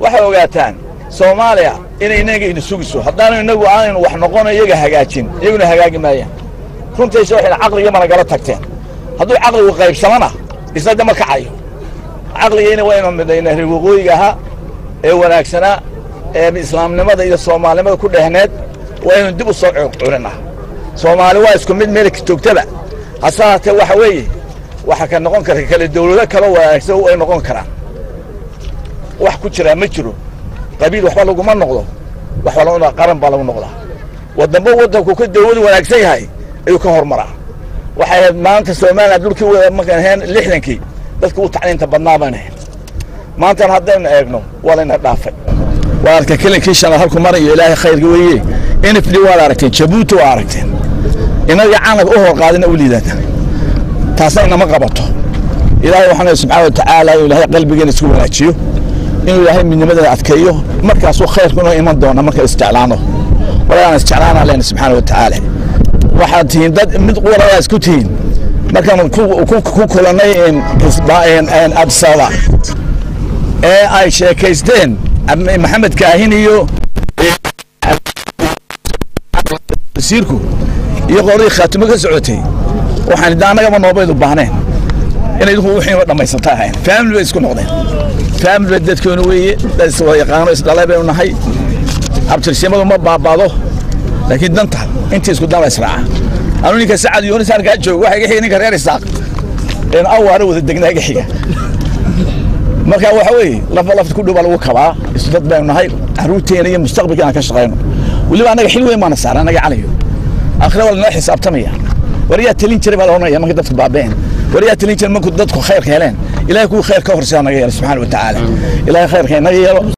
waxay ogaataan soomaaliya inay inaga ina sugiso haddaanu inagu aanaynu wax noqono iyaga hagaajin iyaguna hagaagi maayaan runtiisa waxayna caqliga mana gala tagteen hadduu caqligu qaybsamana isna dama kacayo caqligiina waynu midayna reer waqooyiga ahaa ee wanaagsanaa ee islaamnimada iyo soomaalinimada ku dhehneed waynu dib u soo culinaa soomaali waa isku mid meel joogtaba hase haatee waxa weeye waxa ka noqon kara kale dawlado kaloo wanaagsan ay noqon karaan wax ku jiraa ma jiro qabiil waxba laguma noqdo waxba lagu qaran baa lagu noqdaa wadamba waddanku ka dawladu wanaagsan yahay ayuu ka hormaraa waxay ahayd maanta soomaaliya dhulkii wada markaan ahayn lixdankii dadka u tacliinta badnaa baan ahayn maantana haddaynu eegno waa layna dhaafay waa arka kelinkii shanaad halku marayo ilaahay khayrka weeye nfd waad aragteen jabuuti waa aragteen inaga calanka u hor qaadina u liidata taasna inama qabato ilaahay waxaan subxaana wa tacaala inuu ilaahay qalbigeena isku wanaajiyo inuu ilaahay midnimadeena adkeeyo markaasuu khayrku inoo iman doona marka isjeclaano walagaan isjeclaana lena subxaana wa tacaala waxaad tihiin dad mid waladaa isku tihiin markaan ku kulannay absaba ee ay sheekaysteen maxamed kaahin iyo wasiirku iyo qoladii khaatimo ka socotay waxaan idda annagaba noobaydu baahneen inay idinku wixiiba dhammaysata ahayn faamili bay isku noqdeen faamili bay dadkeenu weeye dad iswada yaqaano isdhalay baynu nahay abtirsimadu ma baabaado laakiin danta intii isku daba israaca anu ninka sacad yoonis halkaa joogo waxa iga xiga ninka reer isaaq een awaara wada degnaa iga xiga marka waxa weeye lafa lafta ku dhow baa lagu kabaa isu dad baynu nahay carruurteena iyo mustaqbalka aan ka shaqayno weliba annaga xil weyn baana saara annaga calayo aakhira waa lanoo xisaabtamaya war yaa talin jiray baa la odhanaya marka dadku baabeen war yaa talin jiray marku dadku khayrka heleen ilahay kuwii khayr ka horseeda naga yeelo subxaana wa tacaala ilahay khayrka inaga yeelo